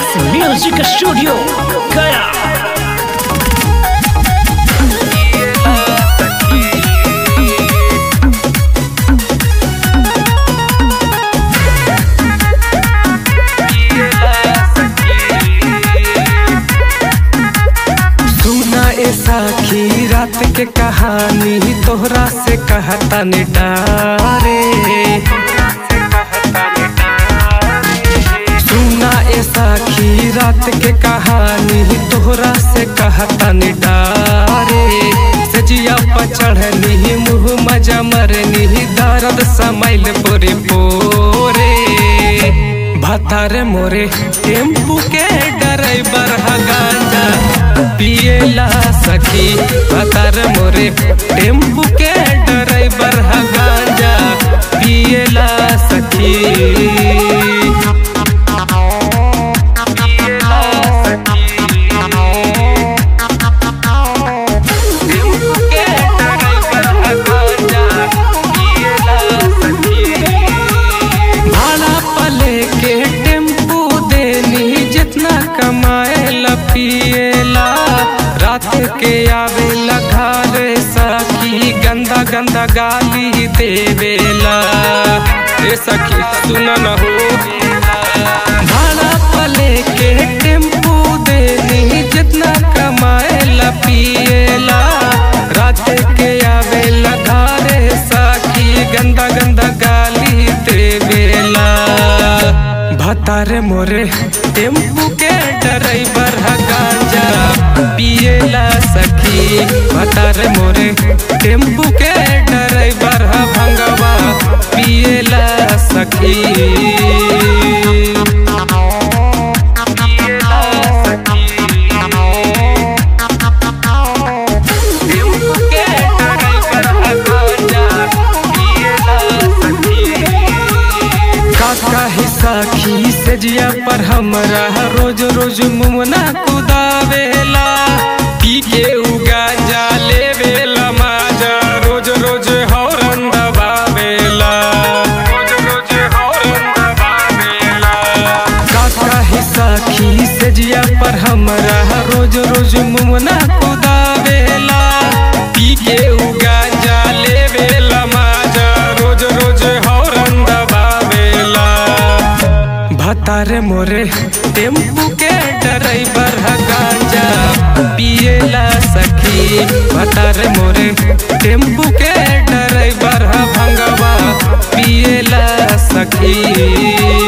Music Studio Gaya सुना ए साखी रात के कहानी तोहरा से कहता ने डारे सुना ए साखी रात के कहानी तोहरा से कहता ने डारे सजिया पर चढ़नी मुँह मजा मरनी दर्द समैल पोरे पोरे भतार मोरे टेम्पू के ड्राइवर हा गांजा पिएला सखी भतार मोरे टेम्पू के ड्राइवर हा गांजा पिएला सखी पिएला सखी टेम्पू के ड्राइवर हा गांजा पिएला सखी भाड़ा पले के टेम्पू देनी जितना कमाए पिएला रात के आवेला घर सखी गंदा गंदा गाली देवेला ए सखी सुन न हो भाड़ा पले के टेम्पू देनी जितना कमाए पिएला रात के आवेला घरे सखी गंदा गंदा गाली देवेला भतारे मोरे टेम्पू के ड्राइवर हा गांजा पिएला सखी भतारे मोरे टेम्पू के ड्राइवर हा भंगवा पिएला सखी पिएला सखी टेम्पू के ड्राइवर हा गांजा पिएला सखी काका ही साखी से जिया पर हमरा रोज रोज मुमना कुदावेला पी के उगा जा लेवेला माजा रोज रोज हौरन दबावेला रोज रोज हौरन दबावेला काका ही साखी से जिया पर हमरा रोज रोज मुमना कुदावेला पी के उगा जा लेवेला माजा रोज रोज हौरन दबावेला भतारे मोरे टेम्पू के ड्राइवर हा गांजा पिएला सखी भतारे मोरे टेम्पू के ड्राइवर हा भंगवा पिएला सखी